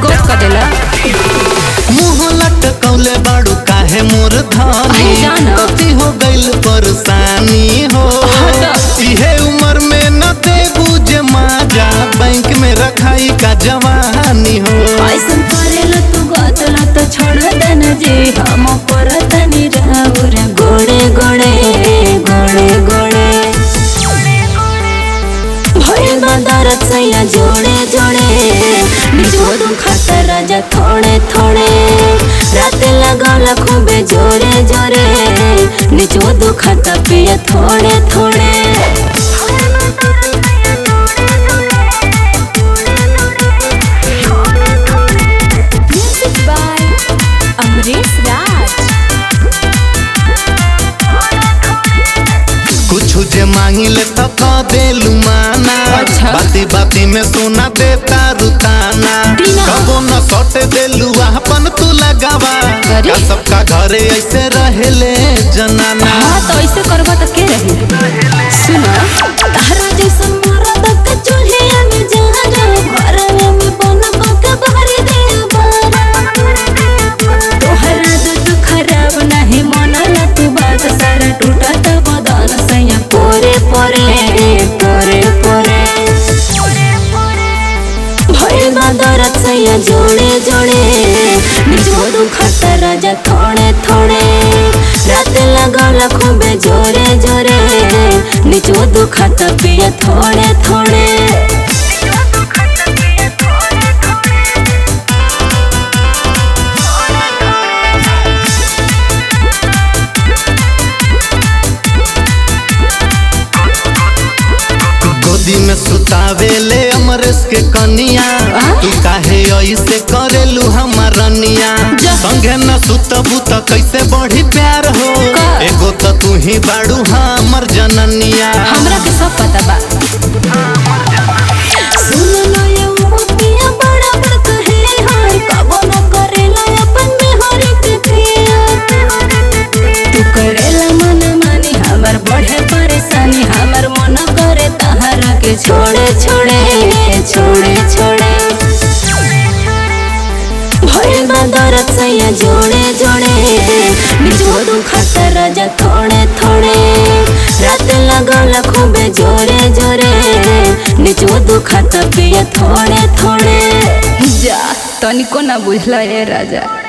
गोप का देला मुंह लटकौले बाड़ू काहे मोर धानी जाना। कथी हो गइल परेशानी हो हटा। इहे उम्र में न दे बुझे माजा बैंक में रखाई का जवानी हो ऐसन करेला तू गतला तो छोड़ देना जे हम परत निराउर गोड़े गोड़े गोड़े गोड़े भइल बा दरद सैया जोड़े जोड़े निजो दुखत राजा थोड़े थोड़े राते लगाला खूबे जोरे जोरे निजो दुखत पिया थोड़े थोड़े Music by Amrish Raj. कुछ जे मांगिले त क देलू माना अच्छा। बाती बाती में सोना देता रुताना बिना। कबो न सटे देलू अपन तू लगावा अरे। का सबका घरे ऐसे रहेले जनाना हाँ तो ऐसे करबा तो के रही सुना तारा जैसा मरद के चूल्हे में जाना घरवा में बनबा के भरी दे बारा तोहरा दूध खराब नहीं मनला तू बात सारा टूटा त बदन सैया पोरे पोरे पोरे पोरे भइल बा दरद सैया जोड़े जोड़े निजो दुखत राजा थोड़े थोड़े रात लगाला खूबे जोरे जोरे निजो दुखत पिया थोड़े थोड़े गोदी में सुतावेले अमरेश के कनिया आ? तू काहे ऐसे करेलू हमार रनिया जा। संगे न सुतबू त कैसे बढ़ी प्यार हो का? एगो त तू ही बाड़ू हमर जननिया हमरा के सब पता बा सुन लो ये पिया बड़ा बड़ कहे हाय कबो न करेला अपन बिहारी के पिया तू करेला मन मानी हमर बढ़े परेशानी हमर मन करे तहरा के छोड़े छोड़े छोड़े छोड़े भइल बा दरद सैया जोड़े जोड़े निजो दुखत राजा थोड़े थोड़े रात लगाला खूबे जोरे जोरे निजो दुखत पिया थोड़े थोड़े जा तनिको ना बुझला ए राजा